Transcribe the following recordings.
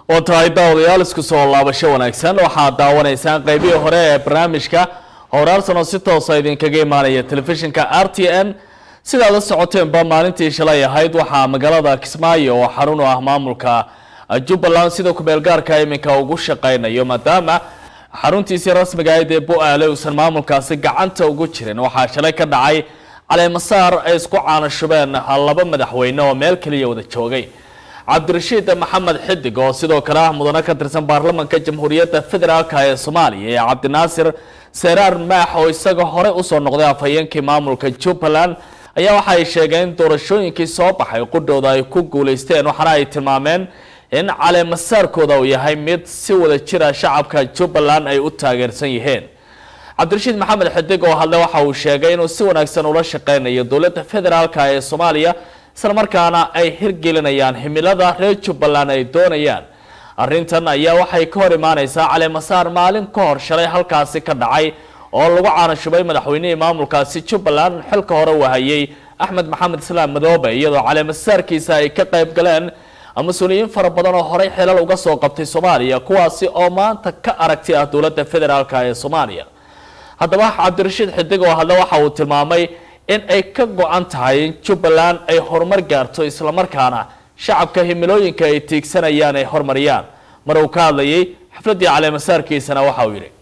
oo tahay daawadayaal isku soo laabasho wanaagsan waxaad daawanaysaan qeybihii hore ee barnaamijka howraarsan oo si toosa idinkaga imaanaya telefishinka r t n sidaad la socoteenba maalintii shalay ahayd waxaa magaalada kismaayo oo xarun u ah maamulka jubbaland sida kumeelgaarka iminka ugu shaqeynayo maadaama xaruntiisii rasmiga ahayd ee bu-aale uusan maamulkaasi gacanta ugu jirin waxaa shalay ka dhacay caleemasaar ay isku caanashubeen laba madaxweyne oo meel keliya wada joogay cabdirashiid maxamed xidig oo sidoo kale ah mudane ka tirsan baarlamanka jamhuuriyadda federaalka ee soomaaliya iyo cabdinaasir seraar maax oo isaga hore usoo noqday afhayeenkii maamulka jubbaland ayaa waxa ay sheegeen in doorashooyinkii soo baxay qudhooda ay ku guuleysteen waxaana ay tilmaameen in caleemasaarkooda uu yahay mid si wada jira shacabka jubbaland ay u taageersan yihiin cabdirashiid maxamed xidig oo hadle waxa uu sheegay inuu si wanaagsan ula shaqeynayo dowladda federaalka ee soomaaliya islamarkaana ay hirgelinayaan himilada reer jubbaland ay doonayaan arrintan ayaa waxay ka hor imaaneysaa caleemasaar maalin ka hor shalay halkaasi ka dhacay oo lagu caanashubay madaxweynihii maamulkaasi jubbaland xilka hore wahayey axmed maxamed islaam madoobe iyadoo caleemasaarkiisa ay ka qayb galeen mas-uuliyiin fara badan oo horey xilal uga soo qabtay soomaaliya kuwaasi oo maanta ka aragti ah dowladda federaalk ee soomaaliya haddaba cabdirashiid xidig oo hadle waxa uu tilmaamay in ay ka go-an tahay in jubbaland ay horumar gaarto islamarkaana shacabka himilooyinka ay tiigsanayaan ay horumariyaan mar uu ka hadlayay xafladdii caleemasaarkiisana waxa uu yidhi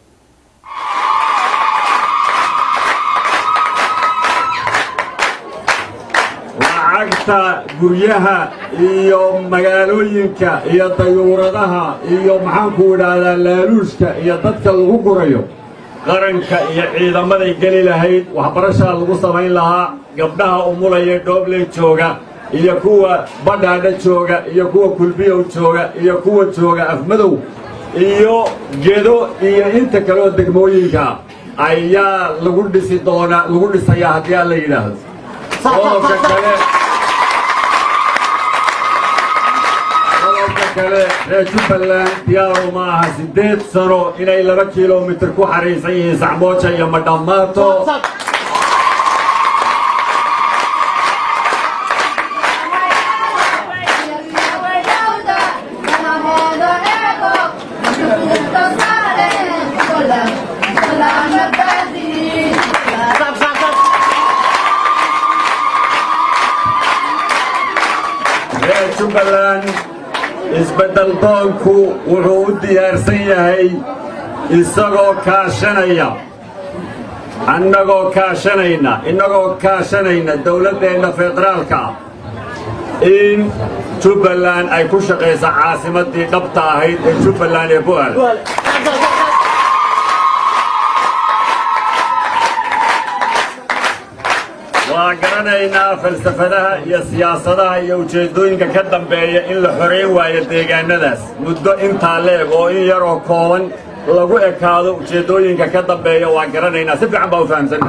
lacagta guryaha iyo magaalooyinka iyo dayuuradaha iyo maxaanku idhaahdaa laaluushka iyo dadka lagu gurayo qaranka iyo ciidamaday geli lahayd waxbarashaa lagu samayn lahaa gabdhaha umulaya dhoobley jooga iyo kuwa badhaadha jooga iyo kuwa kulbiyow jooga iyo kuwa jooga afmadow iyo gedo iyo inta kaleoo degmooyinka ayaa lagu dhisi doonaa lagu dhisayaa haddii aan la yidhaahdo qodobka kale qodobka kale reer jubbaland diyaaru ma aha siddeed sano inay laba kilomitir ku xariisan yihiin sacmooja iyo madhammaato reer jubbaland isbeddel doonku wuxuu u diyaarsan yahay isagoo kaashanaya annagoo kaashanayna innagoo kaashanayna dawladdeenna federaalka in jubbaland ay ku shaqayso caasimaddii dhabta ahayd ee jubbaland ee bu'aal waa garanaynaa falsafadaha iyo siyaasadaha iyo ujeeddooyinka ka dambeeya in la xorayn waayo deegaannadaas muddo intaa leeg oo in yaroo kooban lagu ekaado ujeeddooyinka ka dambeeya waa garanaynaa si fiican baa u fahamsanna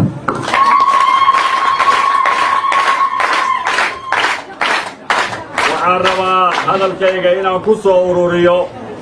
waxaan rabaa hadalkayga inaan ku soo ururiyo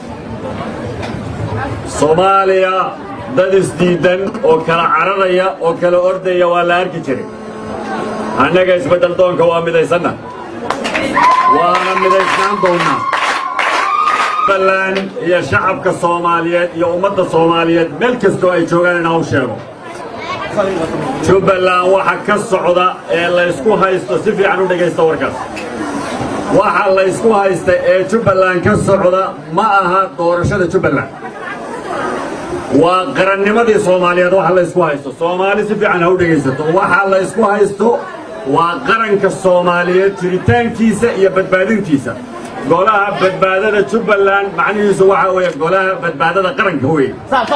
soomaaliya dad isdiiddan oo kala cararaya oo kala ordaya waa la arki jiray annaga isbeddel doonka waa midaysanna waana midaysnaan doonnaa jubbaland iyo shacabka soomaaliyeed iyo ummadda soomaaliyeed meel kastoo ay joogaan inaan u sheego jubbaland waxa ka socda ee laysku haysto si fiican u dhegaysta warkaas waxa laysku haysta ee jubbaland ka socda ma aha doorashada jubbaland waa qarannimadii soomaaliyeed waxa laysku haysto soomaali si fiican ha u dhegaysato waxa laysku haysto waa qaranka soomaaliyeed jiritaankiisa iyo badbaadintiisa golaha badbaadada jubbaland macnihiisu waxaa weeye golaha badbaadada qaranka wey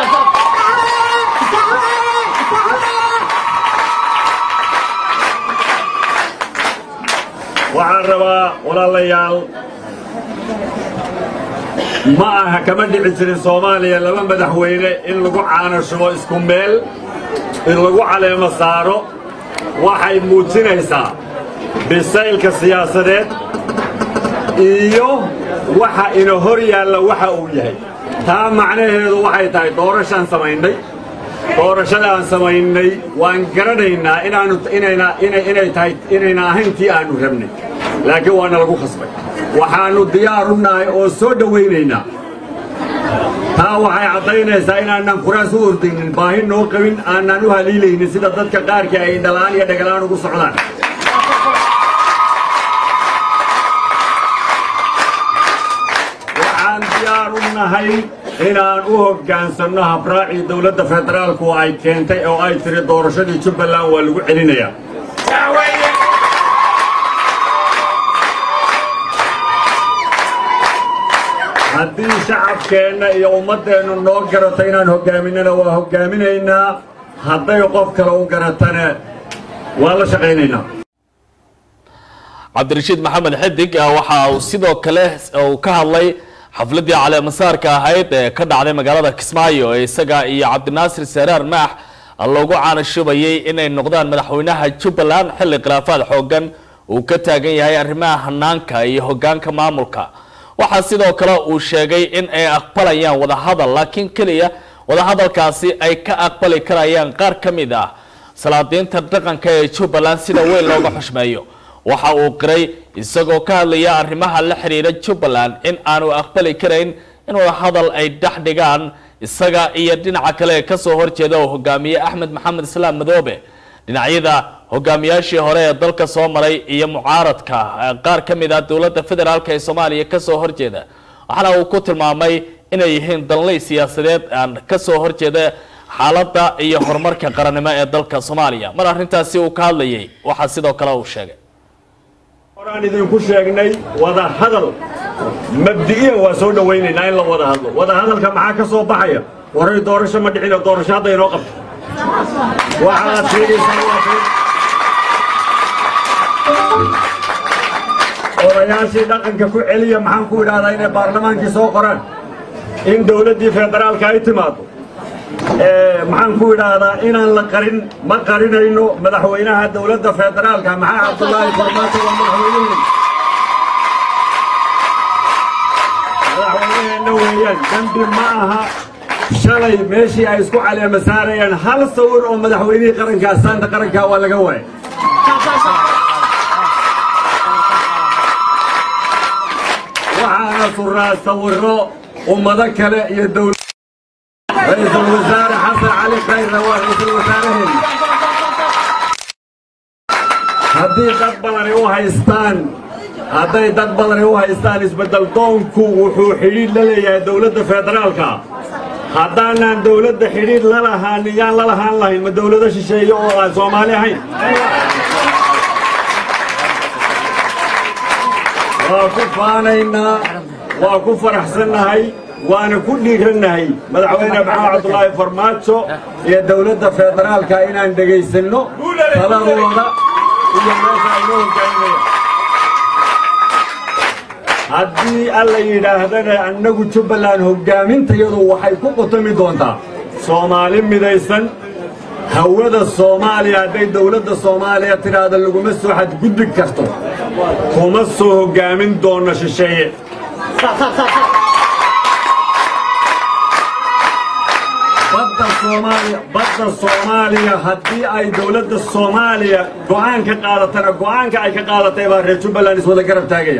waxaan rabaa walaalayaal ma aha kama dhici jirin soomaaliya laba madaxweyne in lagu caanashubo isku meel in lagu caleemo saaro waxay muujinaysaa bisaylka siyaasadeed iyo waxa ina hor yaalla waxa uu yahay taa macnaheedu waxay tahay doorashaan samaynay doorashada aan samaynay waan garanaynaa inaanu inayna inay inay tahay inayna ahayn tii aanu rabnay laakiin waana lagu khasbay waxaannu diyaar u nahay oo soo dhowaynaynaa taa waxay caddaynaysaa inaanan kuraas u ordaynin baahi noo qabin aanan u haliilaynin sida dadka qaarkii ay dhalaan iyo dhagalaan ugu socdaan waxaan diyaar u nahay inaan u hoggaansanno habraacii dowladda federaalku ay keentay oo ay tiri doorashadii jubbaland waa lagu celinayaa haddii shacabkeenna iyo ummaddeennu noo garato inaan hoggaaminana waa hoggaaminaynaa hadday qof kale u garatana waa la shaqaynaynaa cabdirashiid maxamed xidig waxa uu sidoo kale uu ka hadlay xafladii caleemasaarka ahayd ee ka dhacday magaalada kismaayo ee isaga iyo cabdinaasir saraar maax loogu caanashubayay inay noqdaan madaxweynaha jubbaland xilli khilaafaad xoogan uu ka taagan yahay arrimaha hanaanka iyo hogaanka maamulka waxaa sidoo kale uu sheegay in ay aqbalayaan wadahadal laakiin keliya wadahadalkaasi ay ka aqbali karayaan qaar ka mid ah salaadiinta dhaqanka ee jubbaland sida weyn looga xushmeeyo waxa uu qiray isagoo ka hadlaya arrimaha la xiriira jubbaland in aanu aqbali karayn in wadahadal ay dhex dhigaan isaga iyo dhinaca kale ee kasoo horjeeda oo hogaamiye axmed maxamed islaam madoobe dhinacyada hogaamiyaashii hore ee dalka soo maray iyo mucaaradka qaar ka mid ah dowladda federaalk ee soomaaliya kasoo horjeeda waxaana uu ku tilmaamay inay yihiin danley siyaasadeed aan kasoo horjeeda xaaladda iyo horumarka qarannimo ee dalka soomaaliya mar arrintaasi uu ka hadlayay waxaa sidoo kale uu sheegay horaan idinku sheegnay wada hadal mabdi'iyan waa soo dhowaynaynaa in la wada hadlo wada hadalka maxaa ka soo baxaya waray doorasho ma dhicino doorasho hadda inoo qabto waxaad sheegaysaa waa been odayaashii dhaqanka ku celiya maxaan ku idhahdaa inay baarlamaankii soo qoraan in dowladdii federaalka ay timaado maxaan ku idhaahdaa inaan la qarin ma qarinayno madaxweynaha dowladda federaalka maxaa cabdullaahi farmaajo waa madaxweyneheen madaxweyneheenna weeyaan dembi ma aha shalay meeshii ay isku caleema saarayaan hal sawir oo madaxweynihii qarankaa saanta qarankaa waa laga waayay waxaana suraa sawiro ummado kale iyo dowlad ra-iisul wasaare xasan cali khayrna waa ra-iisul wasaaraheen haddii dad badani u haystaan hadday dad badani u haystaan isbeddel doonku wuxuu xidhiidh la leeyahay dowladda federaalka haddaanaan dowladda xidhiidh la lahaanin yaan la lahaan lahayn ma dowlado shisheeye oo aan soomaali ahayn waa ku faanaynaa waa ku faraxsannahay waana ku dhiirannahay madaxweyne maxamed cabdulaahi farmaajo iyo dowladda federaalka inaan dhegaysanno taladooda iyo meesha aynoo hogaaminaya haddii alla yidhaahdana annagu jubbaland hogaamintayadu waxay ku qutami doontaa soomaali midaysan hawada soomaaliya hadday dowladda soomaaliya tidhaahda laguma soo xadgudbi karto kuma soo hoggaamin doonno shisheeye badda soomaaliya badda soomaaliya haddii ay dowladda soomaaliya go'aan ka qaadatana go'aanka ay ka qaadatay baa reer jubbaland iswada garab taagaya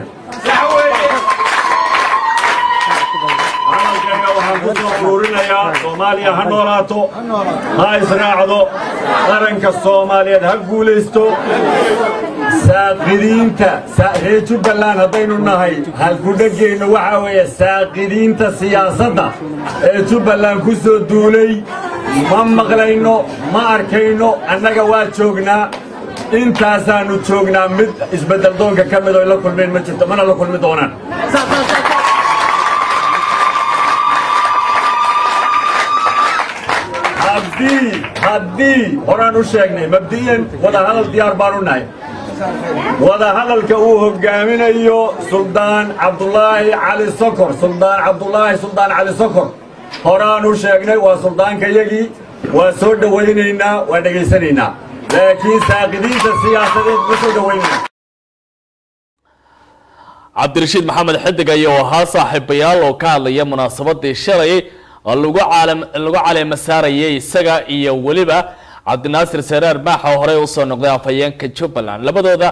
hadalkayga waxaan ku soo uruurinayaa soomaaliya ha noolaato ha israacdo qaranka soomaaliyeed ha guulaysto saaqidiinta reer jubbaland haddaynu nahay halkudhegeennu waxaa weeye saaqidiinta siyaasadda ee jubbaland ku soo duulay ma maqlayno ma arkayno annaga waa joognaa intaasaannu joognaa mid isbeddel doonka ka mid oo la kulmeen ma jirto mana la kulmi doonaan haddii haddii horaan u sheegnay mabdi'yan wadahadal diyaar baanu nahay wadahadalka uu hoggaaminayo suldaan cabdulaahi cali sokor suldaan cabdulaahi suldaan cali sokor horaan u sheegnay waa suldaankayagii waa soo dhowaynaynaa waa dhegaysanaynaa laakiin saaqidiinta siyaasadeed ma soo dhowaynayna cabdirashiid maxamed xidig ayaa ahaa saaxiibayaal oo ka hadlaya munaasabadii shalay oo lagu caalam lagu caleema saarayay isaga iyo weliba cabdinaasir saraar maax oo horey usoo noqday afhayeenka jubbaland labadooda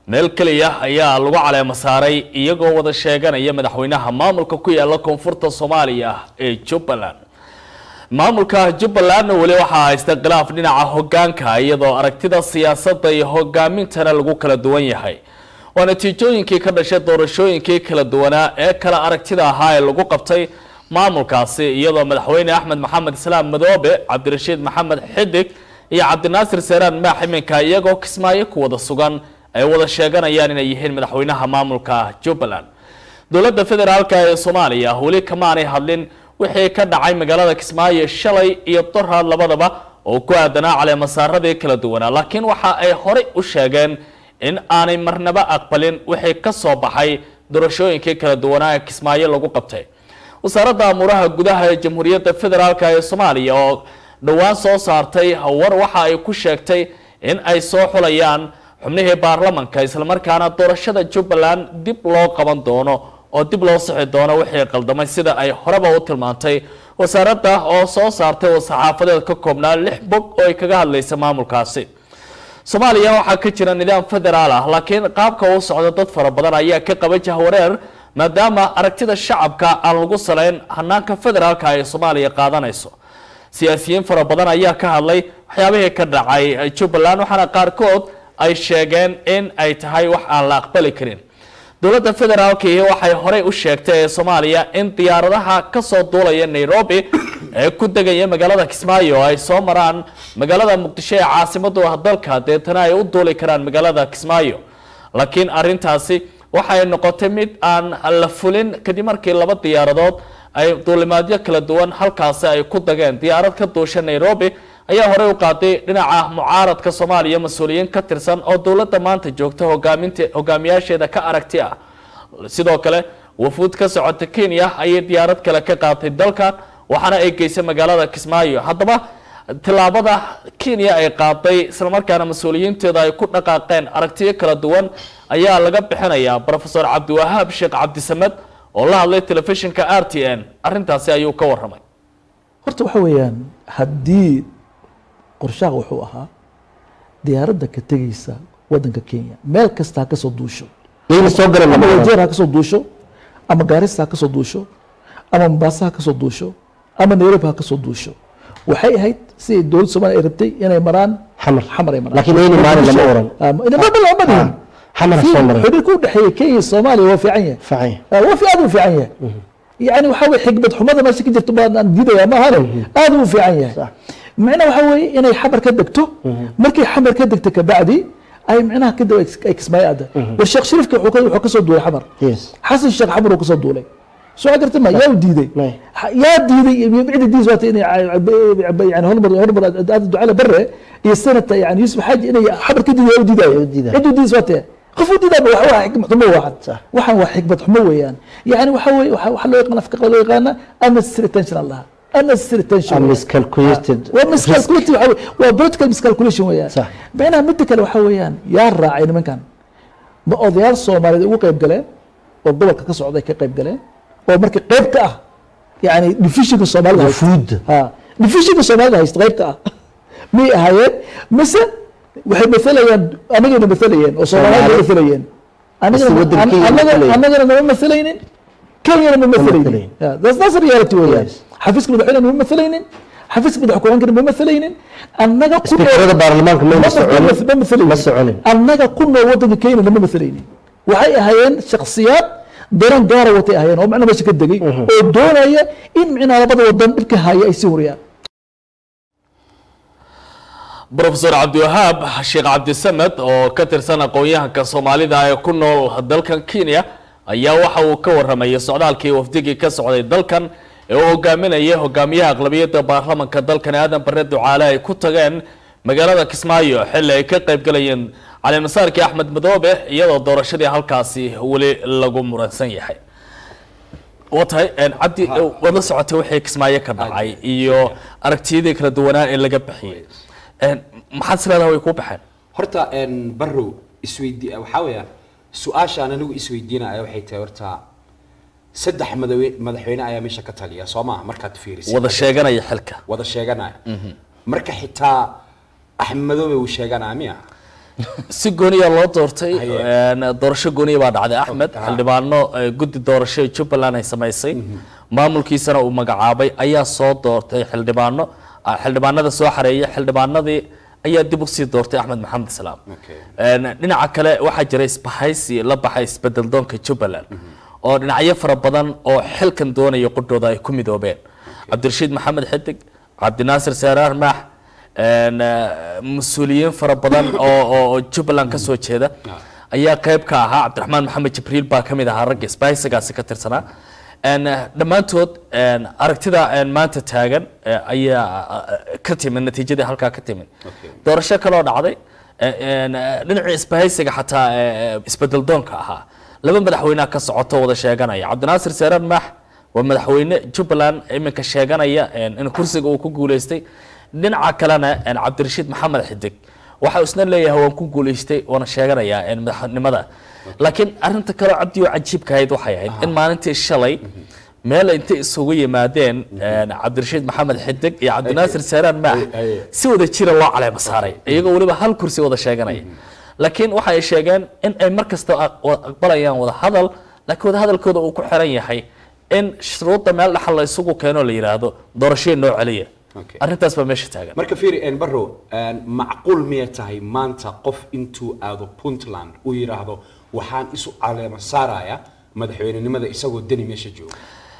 meel keliya ayaa lagu caleemo saaray iyagoo wada sheeganaya madaxweynaha maamulka ku yaala koonfurta soomaaliya ee jubbaland maamulka jubbalandna weli waxaa haysta khilaaf dhinaca hogaanka iyadoo aragtida siyaasadda iyo hogaamintana lagu kala duwan yahay waa natiijooyinkii ka dhashay doorashooyinkii kala duwanaa ee kala aragtida ahaa ee lagu qabtay maamulkaasi iyadoo madaxweyne axmed maxamed islaam madoobe cabdirashiid maxamed xidig iyo cabdinaasir seeraan maax iminka iyagoo kismaayo ku wada sugan ay wada sheeganayaan inay yihiin madaxweynaha maamulka jubbaland dowladda federaalk ee soomaaliya weli kamaanay hadlin wixii ka dhacay magaalada kismaayo shalay iyo doraad labadaba oo ku aadanaa caleemasaaradii kala duwanaa laakiin waxa ay horey u sheegeen in aanay marnaba aqbalin wixii ka soo baxay doorashooyinkii kala duwanaa ee kismaayo lagu qabtay wasaaradda amuuraha gudaha ee jamhuuriyadda federaalk ee soomaaliya oo dhowaan soo saartay war waxa ay ku sheegtay in ay soo xulayaan xubnihii baarlamanka islamarkaana doorashada jubbaland dib loo qaban doono oo dib loo sixi doono wixii qaldamay sida ay horeba u tilmaantay wasaaradda oo soo saartay oo saxaafadeed ka koobnaa lix bog oo ay kaga hadlaysa maamulkaasi soomaaliya waxaa ka jira nidaam federaal ah laakiin qaabka uu socdo dad fara badan ayaa ka qaba jahwareer maadaama aragtida shacabka aan lagu salayn hanaanka federaalka ay soomaaliya qaadanayso siyaasiyiin fara badan ayaa ka hadlay waxyaabihii ka dhacay jubbaland waxaana qaarkood ay sheegeen in ay tahay wax aan la aqbali karin dowladda federaalkii waxay horey u sheegtay ee soomaaliya in diyaaradaha kasoo duulaya nairobi ee ku degaya magaalada kismaayo ay soo maraan magaalada muqdisho ee caasimadu ah dalka deetana ay u duuli karaan magaalada kismaayo laakiin arintaasi waxay noqotay mid aan la fulin kadib markii laba diyaaradood ay duulimaadyo kala duwan halkaasi ay ku dageen diyaarad ka duusha nairobi ayaa horey u qaaday dhinaca mucaaradka soomaaliya mas-uuliyiin ka tirsan oo dowladda maanta joogta hogaaminta hogaamiyaasheeda ka aragti ah sidoo kale wafuud ka socota kenya ayay diyaarad kale ka qaatay dalkan waxaana ay geysay magaalada kismaayo haddaba tillaabada kenya ay qaaday islamarkaana mas-uuliyiinteeda ay ku dhaqaaqeen aragtiyo kala duwan ayaa laga bixinayaa rofesor cabdiwahaab sheekh cabdisamed oo la hadlay telefishinka r t n arintaasi ayuu ka waramay horta waxa weeyaan haddii qorshaha wuxuu ahaa diyaaradda ka tegeysa wadanka kenya meel kasta ha kasoo duusho yayna soo garan ama wajeer ha kasoo duusho ama gaarisa ha kasoo duusho ama mombasa ha kasoo duusho ama nairobi ha kasoo duusho waxay ahayd siday dowladda soomaaliya ay rabtay inay maraan xamar xamar ay maraan laakiin ayna maalin lama oran madihin xamar soo maray xiriirka u dhexeeya kenya iyo soomaaliya waa fiican yahay facay آه، waa fi aad u fiican yahay yani waxa weye xikmad xumada meesha ka jirto baan aan diidaya maahane aad u fiican yahay Sax. macnaha waxa weeye inay xamar ka degto markay xamar ka degto kabacdi ay macnaha kadib ay ay kismaayo aada war sheekh shariifka wuxuu ka- wuxuu kasoo duulay xamar yes xasan sheekh xamar uu kasoo duulay soo garta ma yaa u diiday May. Ha- yaa diiday iyo cidi diis waata inay yani hormar hormar aada ducale bare iyo senata yani yuusuf xaaji inay xamar ka diiday yaa u diidayo u diidayo. cid u diis waata qof u diidaa waa waa xikmad xumo waxan Sax. waxan waa xikmad xumo weeyaan yani waxa weye waxa waxa loo yaqaan afka qala loo yaqaana unnecessary tension allaha unnecessary tension A weeyaan. miscalculated waa miscalculation waxa weye- waa political miscalculation weeyaan Sax. macnaha midda kale waxa weeyaan yaa raacay nimankan ma odayaal soomaaliyeed ugu qayb galeen oo gobolka ka socday ka qayb galeen oo marka qayb ka ah yani divisionka soomaalida haysta. Wufuud. ha divisionka soomaalida haysta qayb ka ah miyay ahaayeen mise waxay maalayaan anagayna maalayeen oo soomaaliyad Soomaali. maalayeen Mise waddankeena anagana matalayeen. anagana nama maalaynin kenyana ma maalaynin matalaynin. Yeah, that's that's the reality weeyaan Yes. xafiiska madaxweyne ma maalaynin xafiiska madax ku-xigeenkana ma maalaynin annaga ku speakerada baarlamaanka mayna ma soconin maalaynin ma soconin annaga ku nool wadanka kenya lama maalaynin waxay ahaayeen shakhsiyaad daran gaara watay ahaayeen oo macna meesha ka degay oo doonaya in micnaa labada wadan dhibka haya ay sii wariyaan rofesor cabdiwahaab sheekh cabdisamed oo ka tirsan aqoon-yahanka soomaalida ee ku nool dalkan kenya ayaa waxa uu ka waramayay socdaalkii wafdigii ka socday dalkan ee uu hogaaminayay hogaamiyaha aqlabiyadda baarlamanka dalkan aadan bare ducaale ay ku tageen magaalada kismaayo xilli ay ka qayb galayeen calimasaarkii axmed madoobe iyadoo doorashadii halkaasi weli lagu muransan yahay waa tahay cabdi waad la socotay wixii kismaayo ka dhacay iyo aragtiyadii kala duwanaa ee laga bixiyey maxaad is leedahay way kuu baxeen horta een, barrow isweydi waxaa weeyaan su-aashaan anigu isweydiinaya waxay tahay horta saddex madawe- madaxweyne ayaa meesha ka taliya soo maha markaad fiirisay wada sheeganaya xilka wada sheeganaya marka xitaa axmed madoobe uu sheeganaya miya si gooniya loo doortay Haye. een, doorasho gooniya baa dhacday axmed ha. xildhibaano eh, guddi doorasho ee jubbaland ay samaysay maamulkiisana uu magacaabay ayaa soo doortay xildhibaano ah, xildhibaanada soo xareeyay xildhibaanadii ayaa dib usii doortay axmed maxamed islaam Okay. Een, dhinaca kale waxaa jira isbahaysi la baxay isbedel doonka jubbaland oo dhinacyo fara badan oo xilkan doonaya qudhooda ay ku midoobeen cabdirashiid maxamed xidig cabdinaasir seeraar maax een, eh, mas-uuliyiin fara badan oo oo- oo jubbaland kasoo jeeda ayaa qayb ka ahaa cabdiraxmaan maxamed jibriil baa ka mid ahaa ragga isbahaysigaasi ka tirsanaa Een, eh, dhammaantood een, aragtida een, maanta taagan eh, ayaa eh, ka timid natiijadii halkaa ka timid Okay. doorasho kaloo dhacday eh, een, eh, dhinacii isbahaysiga xataa eh, isbedel doonka ahaa laba madaxweyneha ka socoto wada sheeganaya cabdinaasir seeraan maax waa madaxweyne jubbaland iminka sheeganaya een, in kursiga uu ku guuleystay dhinaca kalena een, cabdirashiid maxamed xidig waxa uu isna leeyahay waan ku guuleystay waana sheeganayaa een, madaxnimada laakiin arinta kaloo cabdi oo cajiibka ahayd waxay ahayd in maalintii shalay meel intay isugu yimaadeen een, cabdirashiid maxamed xidig iyo cabdinaasir seeraan maax Aye. si wada jira loo caleema saaray iyagoo weliba hal kursi wada sheeganaya laakiin waxa ay sheegeen in ay mar kasta aq- wa- aqbalayaan wada hadal laakiin wada hadalkooda uu ku xiran yahay in shuruudda meel dhaxal la isugu keeno la yidhaahdo doorashooy noo celiya Okay. arrintaas baa meesha taagan marka fiiri een, barrow een, macquul miyay tahay maanta qof intuu aado puntland uu yidhaahdo waxaan isu caleema saaraya madaxweynenimada isagoo deni meesha jooga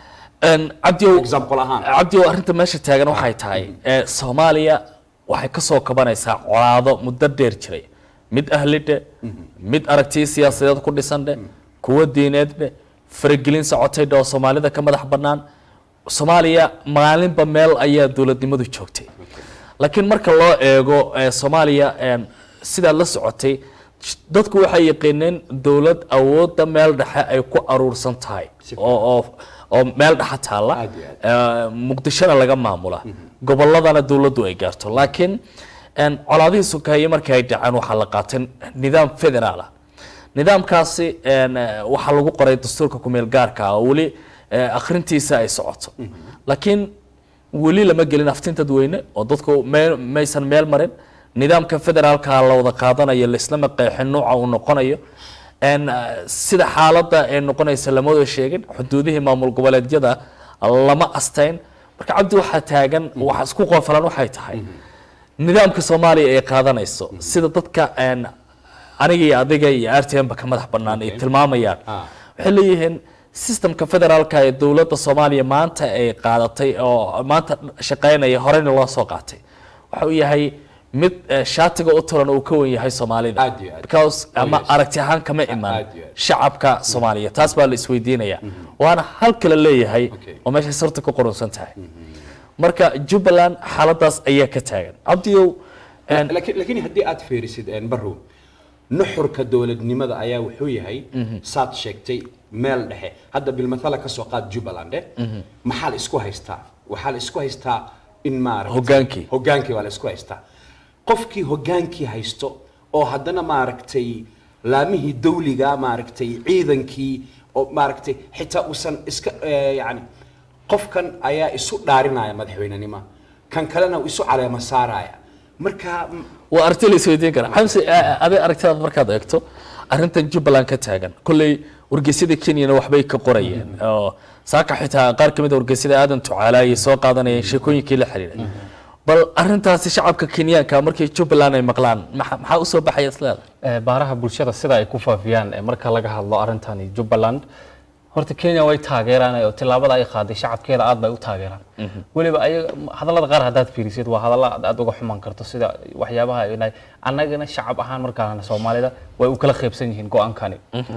Een, cabdiow example ahaan cabdiow arrinta meesha taagan waxay tahay ee soomaaliya waxay ka soo kabanaysaa colaado muddo dheer jiray mid ahlidhe mid aragtiyo siyaasadeed ku dhisandhe kuwo diineedhe faragelin socotay dhe oo soomaalida ka madax bannaan soomaaliya maalinba meel ayaa dowladnimadu joogtay laakiin marka loo eego ee, soomaaliya een, sidaad la socotay sh- dadku waxay yaqiineen dowlad awoodda meel dhexe ay ku aruursan tahay oo oo oo meel dhexe taalla Aad iyo aad. ee, muqdishona laga maamula gobolladana dowladdu ay gaarto laakiin een, colaadihii sukaye markii ay dhaceen waxaa la qaatay nidaam federaal ah nidaamkaasi een, eh, waxaa lagu qoray dastuurka kumeel gaarka ah oo weli eh, akhrintiisa ay socoto laakiin weli lama gelin aftin dadweyne oo dadku me- maysan meel marin nidaamka federaalka la wada qaadanayo laislama qeexin nuuca uu noqonayo een, eh, sida xaaladda ay noqonaysa lama wada sheegin xuduudihii maamul goboleedyada lama asteyn marka cabdi waxaa taagan waxa isku qoofalan waxay tahay nidaamka soomaaliya ay qaadanayso sida dadka een, aniga iyo adiga iyo r t m ba ka madax bannaan ay tilmaamayaan Ah. waxay leeyihiin systemka federaalka ee dowladda soomaaliya maanta ay qaadatay oo maanta shaqaynaya horeyna loo soo qaatay waxa uu yahay mid eh, shaatiga u turan uu ka wen yahay soomaalida Aad iyo aad. because Oh, ama yes. aragti ahaan kama iman Aad iyo aad. shacabka soomaaliya taas baa la isweydiinaya waana hal kale leeyahay Okay. oo meeshay sarta ku qorunsan tahay marka jubbaland xaaladaas ayaa ka taagan cabdiyow een, laakiin laakiin haddii aad fiirisid een, barrow nuxurka dowladnimada ayaa wuxuu yahay saad sheegtay meel dhexe hadda bilmathala ka soo qaad jubbaland eh maxaa la isku haystaa waxaa la isku haystaa in maaragtay Hoggaankii. hoggaankii baa la isku haystaa qofkii hoggaankii haysto oo haddana maaragtay laamihii dawliga maaragtay ciidankii oo maaragtay xitaa uusan iska eh, yacni qofkan ayaa isu dhaarinaya madaxweynenimo kan kalena uu isu caleema saaraya marka m- waa aragti la isweydiin karaa xamse aday aragtidaad markaad eegto arrintan jubbaland ka taagan kolley wargeysyada kenyana waxbay ka qorayeen oo saaka xitaa qaar ka mid a wargeysyada aadan tucaala ayay soo qaadanayeen sheekooyinkii la xiriiray bal arrintaasi shacabka kenyaanka markay jubbaland ay maqlaan maxa- maxaa usoo baxaya isleeda Ee, baaraha bulshada sida ay ku faafiyaan ee marka laga hadlo arrintani jubbaland horta kenya way taageeraan oo tillaabada ay qaaday shacabkeeda aad bay u taageeraan weliba ayaga hadallada qaar haddaad fiirisid waa hadalla aad aad uga xumaan karto sida waxyaabaha ay nahay annagana shacab ahaan markaan soomaalida way u kala qaybsan yihiin go-aankani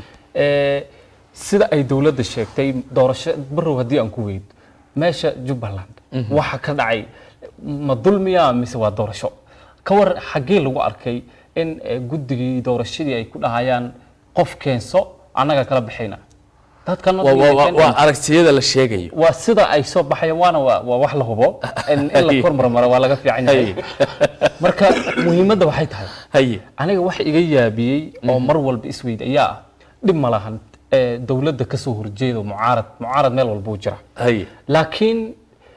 Ee, sida ay dowladda sheegtay doorasho barow haddii aan ku weyd meesha jubbaland waxa ka dhacay ma dulmiya mise waa doorasho ka war xaggee lagu arkay in eh, guddigii doorashadii ay ku dhahayaan qof keenso annaga kala baxayna dadkan Waa- waa- waa waa aragtiyada la sheegayo waa sida ay soo baxayaan waana waa waa wax la hubo in in la kormarmaro waa laga fiican yahay marka muhiimadda waxay tahay haye aniga wax iga yaabiyey oo mar walba isweyd ayaa ah dhib ma lahan ee dowladda ka soo horjeedo mucaarad mucaarad meel walbuu jira haye laakiin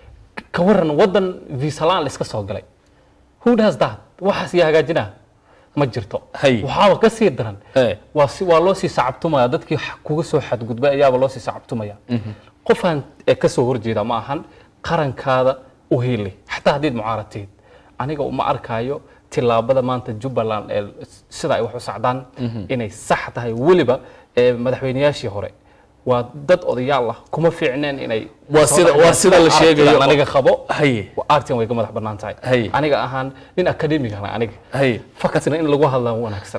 ka waran waddan visalaan la iska soo galay who does that waxaas yaa hagaajinaa ma jirto Hay. waxaaba ka sii daran Hey. waa si waa loo sii sacabtumaya dadkii x- kuga soo xadgudbay ayaaba loo sii sacabtumaya qofaan ee ka soo horjeeda ma ahan qarankaada u heli xataa haddiid mucaaradteed aniga uma arkaayo tilaabada maanta jubbaland ee sida ay wax u sacdaan inay sax tahay weliba ee madaxweynayaashii hore waa dad odayaal ah kuma fiicneen inay Waa sida- waa sida la sheegayo. Artigan aniga qabo Haye. artigan way ka madax bannaan tahay Haye. aniga ahaan nin academigana aniga Haye. fakasna in lagu hadlaa wanaagsan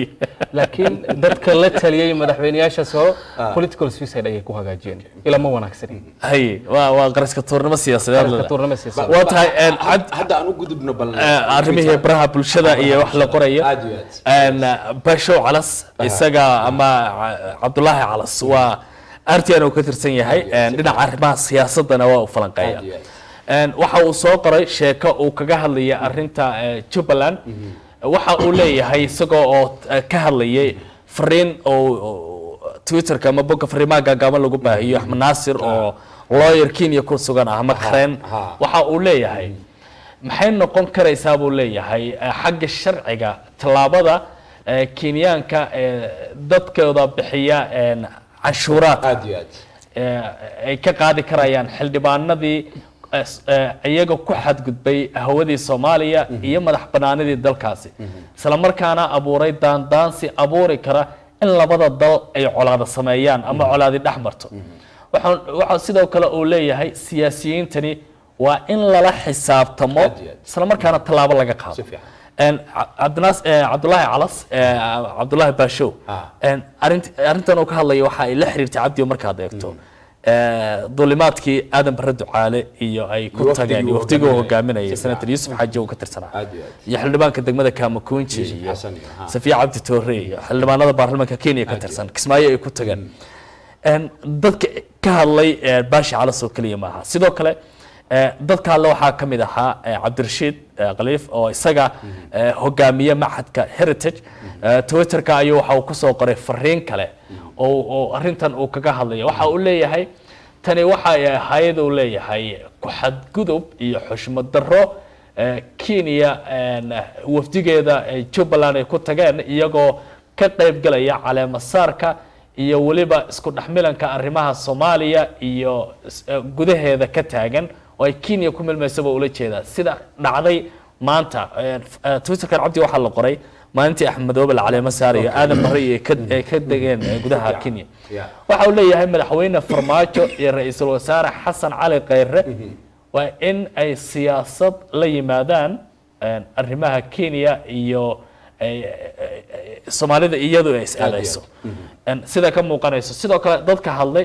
laakiin dadka la taliyay madaxweynayaashaas hore political suicide ayay ku hagaajiyeen ila ma wanaagsanin haye waa waa qaraska tuurnimo siyaasadeed Qaraska leh. tuurnimo siyaasadeed. waa tahay een, Had- cad- hadda aan u gudubno bal eh, arrimihii baraha bulshada iyo wax la qorayo Aad iyo aad. Een, bashow calas isaga ama Ca- cabdulaahi calas waa artian uu ka tirsan yahay Aad iyo aad. een, dhinaca arrimaha siyaasadana waa u falanqeeya Aad iyo aad. Een, waxa uu soo qoray sheeko uu kaga hadlaya arinta eh, jubbaland waxa uu leeyahay isagoo oo eh, ka hadlayay fariin oo oo twitterka ama bogga fariimaha gaagaaban lagu baahiyo axmed naasir oo lawyer kenya ku sugan ah ama kareen ha. waxa uu leeyahay maxay noqon karaysaa buu leeyahay eh, xagga sharciga tallaabada eh, kenyaanka eh, dadkooda bixiya een, canshuuraadka aad iyo aad eh, ay ka qaadi karayaan xildhibaanadii eh, s- eh, iyaga ku xadgudbay hawadii soomaaliya iyo madax banaanidii dalkaasi isla markaana abuuray daandaansi abuuri kara in labada dal ay colaada sameeyaan ama colaadi dhex marto waxaan- waxaa sidoo kale uu leeyahay siyaasiyiintani waa in lala xisaabtamo Aad iyo aad. isla markaana tallaabo laga qaado Si fiican. Een, Ca- cabdinaas eh, cabdulaahi calas eh, cabdulaahi baashow Ah. Een, arint- arrintan uu ka hadlaya waxa ay la xiriirtay cabdi markaad eegto Eh, duulimaadkii aadan bare ducaale iyo ay ku Iyo tageen wafdigii uu waftigii uu hogaaminayay. hogaaminayay Si senator fiican. yuusuf xaaji uu ka tirsanaa Aad iyo aad. iyo xildhibaanka degmada kaamakunji Yuusuf iyo Xasan iyo, ha. safiya cabdi toore iyo xildhibaanada baarlamaanka kenya ka Aad iyo tirsan kismaayo ay ku tageen Een, dadka ka hadlay eh, baashi calas oo keliya maaha sidoo kale eh, dadka hadle waxaa ka mid ahaa eh, cabdirashiid eh, khaliif oo isaga eh, hogaamiye maxadka heritage Eh, twitterka ayuu waxa uu kusoo qoray fariin kale oo oo arrintan uu kaga hadlaya waxa uu leeyahay tani waxa ay ahayd uu leeyahay ku xadgudub iyo xushmad darro eh, kenya een, wafdigeeda ay jubbaland ay ku tageen iyagoo ka qayb galaya caleemasaarka iyo weliba isku dhexmilanka arrimaha soomaaliya iyo is- eh, gudaheeda ka taagan oo ay kenya ku milmaysaba ula jeedaa sida dhacday maanta eh, f- eh, twitterkan cabdi waxaa la qoray maalintii axmed madoobe la caleemo saarayo aadan barre iyo ka- ay ka degeen eh, gudaha kenya Yeah. waxa uu leeyahay madaxweyne farmaajo iyo ra-iisul wasaare xasan cali kheyre waa in ay siyaasad la yimaadaan een, arrimaha kenya iyo ay- ay- ay- soomaalida iyadu ay is-eedayso Een, sida ka muuqanayso sidoo kale dadka hadlay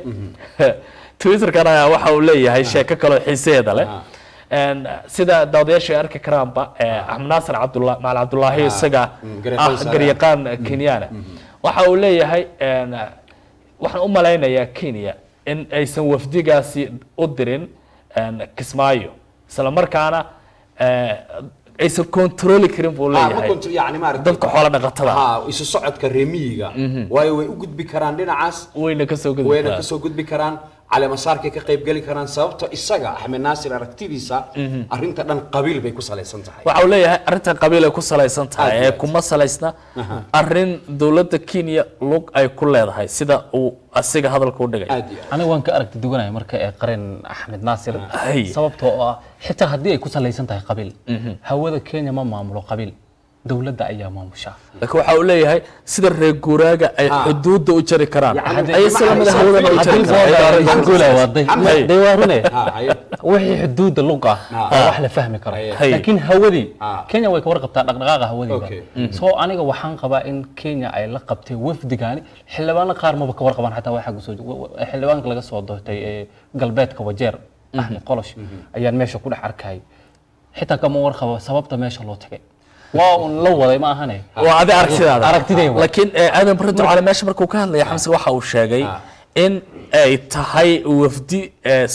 twitterkan ayaa waxa uu leeyahay sheeko kaloo xiiseeda leh Ah. Een, sida daawadayaasha ay arki karaanba eh, axmed naasir cabdullah maal cabdulaahi Ah, isaga mm, garyaqaan ah sare. garyaqaan kenyana waxa uu leeyahay een, waxaan u malaynayaa kenya in aysan wafdigaasi u dirin een, kismaayo isla markaana eh, aysan kontroli karin buu Ah, ma leeyahay kontro- yacni maaragtay- dadka xoola dhaqatada ah. Ha, isu socodka reemiyiga waayo way u gudbi karaan dhinacaas wayna kasoo gudbi wayna karaan. kasoo gudbi karaan caleemasaarkay ka qayb geli karaan sababto isaga axmed naasir aragtidiisa arrinta dhan qabiil bay ku salaysan tahay waxa uu leeyahay arrintan qabiil ay ku salaysan tahay Aad iyo ee aad. kuma salaysna arrin dowladda kenya lug ay ku leedahay sida uu asiga hadalka u dhigay aad iyo aad. aniga waan ka aragti duwanaya marka ee qareen axmed naasir Hay. sababtoo ah xitaa haddii ay ku salaysan tahay qabiil hawada kenya ma maamulo qabiil dowladda ayaa maamusha laakiin waxa uu leeyahay sida reer guuraaga ay Ha. xuduudda u jari karaan Yacni ay isla mid haddii- hawadana u jari karaan Maxamed. day waa rune Ha, haye. wixii xuduudda lug ah Ha. waa wax la fahmi karo Hay. laakiin hawadii Ha. kenya way ka warqabtaa dhaqdhaqaaqa hawadiiba Okay. soo aniga waxaan qabaa in kenya ay la qabtay wafdigaani xildhibaano qaar maba ka warqabaan xataa waxa soo xildhibaanka laga soo doortay ee galbeedka wajeer axmed qolosh ayaan meesha ku dhex arkayay xitaa kama warqabo sababta meesha loo tagay waa un la waday ma ahane waa adi aragtidaada Aragtidayda. laakiin eh, aadan barre ducaale meesha markuu ka hadlaya xamse waxa uu sheegay in ay tahay wafdi eh, s-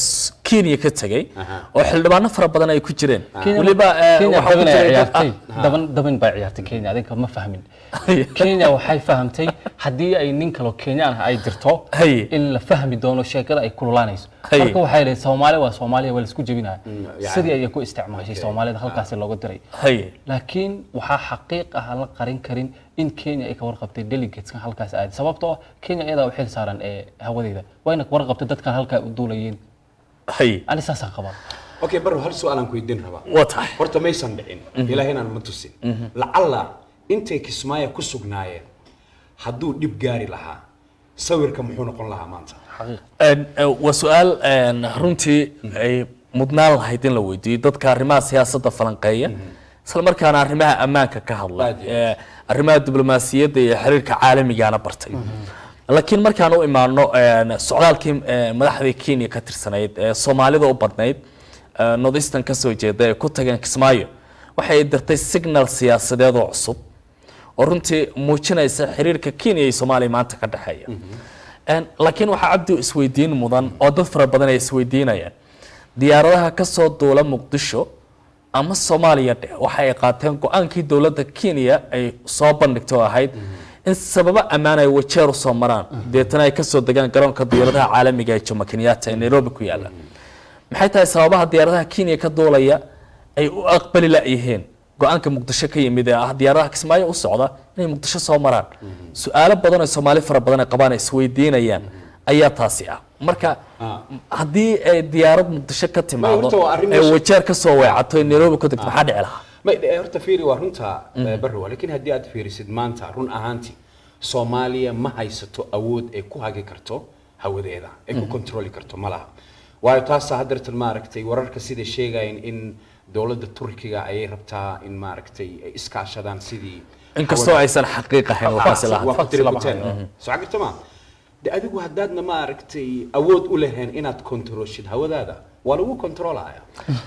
kenya ka tegey Aha. oo xildhibaano fara badan ay ku jireen Kenya- weliba eh, Kenya waxaa ku daban ay jiray dad- ciyaartay daban daban bay ciyaartay Kenya adinka ma fahmin Kenya waxay fahamtay haddii ay nin kale oo Kenyan ah ay jirto Haye. in la fahmi doono sheekada ay kululaanayso Haye. marka waxay leedahay Soomaali waa Soomaaliya waa la isku jebinaya yani- sidii ay ku isticmaashay Soomaalida halkaas looga diray haye laakiin waxaa xaqiiq ah aan la qarin karin in Kenya ay ka warqabtay delegateska halkaas aaday sababtoo ah Kenya iyada u xil saaran ee hawadeeda wayna ka warqabtay dadkan halkaa u duulayeen haye ani saasaan qabaa okay baro hal su-aal aan ku weydiin rabaa waa tahay horta maysan dhicin ilaahaynan ma tusin lacalla intay kismaayo ku sugnaayeen hadduu dhib gaari lahaa sawirka muxuu noqon lahaa maanta Een, eh, waa su-aal een, runtii ay mudnaan lahayd in la weydiiyo dadka arrimaha siyaasadda falanqeeya isla markaana arrimaha ammaanka ka hadla Aad iyo ee, arrimaha diblomaasiyadda iyo xiriirka caalamigana bartay laakiin markaan u imaano een, socdaalkii eh, madaxdii kenya ka tirsanayd ee soomaalida u badnayd eh, northeastern ka soo jeeda ee ku tageen kismaayo waxay dirtay signal siyaasadeed oo cusub oo runtii muujinaysa xiriirka kenya iyo soomaaliya maanta ka dhexeeya Een, laakiin waxaa cabdi isweydiin mudan oo dad fara badan ay isweydiinayaan diyaaradaha ka soo duula muqdisho ama soomaaliya dheh waxa ay qaateen go-aankii dowladda kenya ay soo bandhigtay oo ahayd in sababo ammaan ay wajeer usoo maraan deetana ay kasoo degaan garoonka diyaaradaha caalamiga ee jomo kenyatta ee nairobi ku yaala maxay tahay sababaha diyaaradaha kenya ka duulaya ay u aqbali la-yihiin go-aanka muqdisho ka yimid ee ah diyaaradaha kismaayo u socda inay muqdisho soo maraan su-aalo badan oo soomaali fara badan ay qabaan ay isweydiinayaan ayaa taasi ah marka Ah. haddii ay diyaarad muqdisho ka timaado horta waa arrin ee meesha- wajeer ka soo weecato ee nairobi ku degto maxaa dhici lahaa ma eh, horta fiiri waa runta eh, barrowa laakiin haddii aad fiirisid maanta run ahaantii soomaaliya ma haysato awood ay ku hagi karto hawadeeda ay ku kontroli karto ma laha waayo taasa haddeertan maaragtay wararka sida sheegayeen in dowladda turkiga ayay rabtaa in maaragtay ay iskaashadaan sidii inkastoo aysan xaqiiq ahayn waxaasi waa lahaa ku tiri kuteen soo garta ma de adigu haddaadna maaragtay awood u lahayn inaad kontrooshid hawadaada waa lagu kontroolaya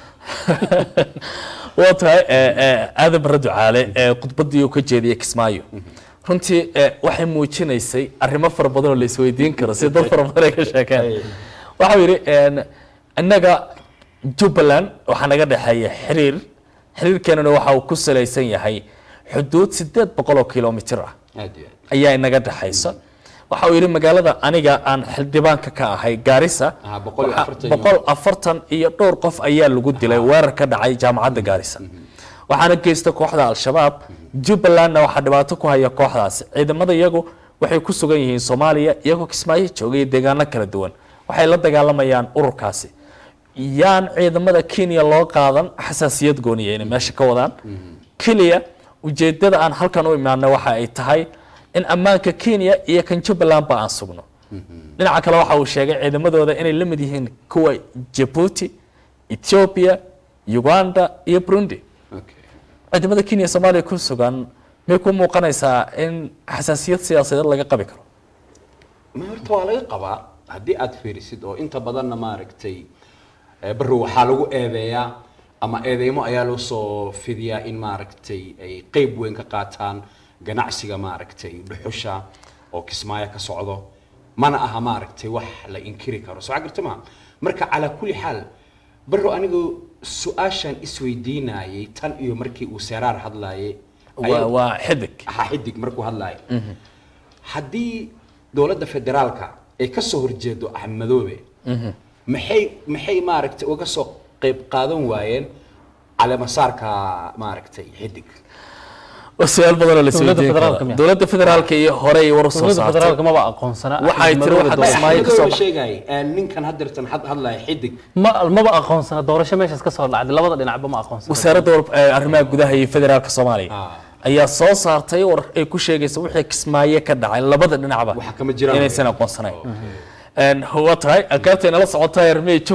waa tahay eh, eh, aadan barre ducaale ee khudbaddii uu ka jeediyey kismaayo runtii eh, waxay muujinaysay arrimo fara badan oo la isweydiin karo si dad fara badan ay ka sheekeen waxau yidhi een, innaga jubbaland waxaa naga dhexeeya xiriir xiriirkeenana waxa uu ku salaysan yahay xuduud sideed boqol oo kilomitir ah aad iyo aad ayaa inaga dhexaysa waxa uu yidhi magaalada aniga aan xildhibaanka ka ahay gaarisa Ah, boqol iyo waxa- afartan iyo- boqol afartan iyo dhowr qof ayaa lagu dilay weerar ka dhacay jaamacadda gaarisa waxaana geysta kooxda al-shabaab jubbalandna waxaa dhibaato ku haya kooxdaasi ciidamada iyagu waxay ku sugan yihiin soomaaliya iyagoo kismaayo joogay deegaano kala duwan waxay la dagaalamayaan ururkaasi yaan ciidamada kenya loo qaadan xasaasiyad gooniya inay meesha ka wadaan keliya ujeedada aan halkan u imaanay waxa ay tahay in ammaanka kenya iyo kan jubbalandba aan sugno dhinaca kale waxa uu sheegay ciidamadooda inay la mid yihiin kuwa jabuuti ethiopia uganda iyo burundi okay ciidamada kenya iyo soomaaliya ku sugan may ku muuqanaysaa in xasaasiyad siyaasadeed laga qabi karo ma horta waa laga qabaa haddii aad fiirisid oo inta badanna maaragtay eh, barrow waxaa lagu eedeeyaa ama eedeymo ayaa loo soo fidiyaa in maaragtay ay qeyb weyn ka qaataan ganacsiga maaragtay dhuxusha oo kismaayo ka socdo mana aha maaragtay wax la inkiri karo soo garta ma marka calaa kulli xaal barrow anigu su-aashaan isweydiinayay tan iyo markii uu seeraar hadlayay waa waa xidig ha xidig markuu hadlaayo haddii dowladda federaalka ay ka soo horjeedo axmedoobe maxay maxay maaragtay uga soo qayb qaadan waayeen caleemasaarka maaragtay xidig waa su-aal badan oo la Dowladda isweydiin federaalka karo miya? dowladda federaalka iyo hore ay war u soo dowladda saartay federaalka maba aqoonsana Waxay tiri Axmed waxaad Madoobe Kismaayo ka soo Axmedoobe bax- sheegay eh, ninkan haddeertan had hadlaya xidig ma maba aqoonsana doorasho meeshaas ka soo dhacday labada dhinacba ma aqoonsana wasaaradda war- eh, arrimaha gudaha iyo federaalka soomaaliya Ah. ayaa soo saartay war ay ku sheegaysa wixii kismaayo ka dhacay labada dhinacba Waxa kama jiraan. inaysan aqoonsanayn waa tahay alkaabta inala socota armey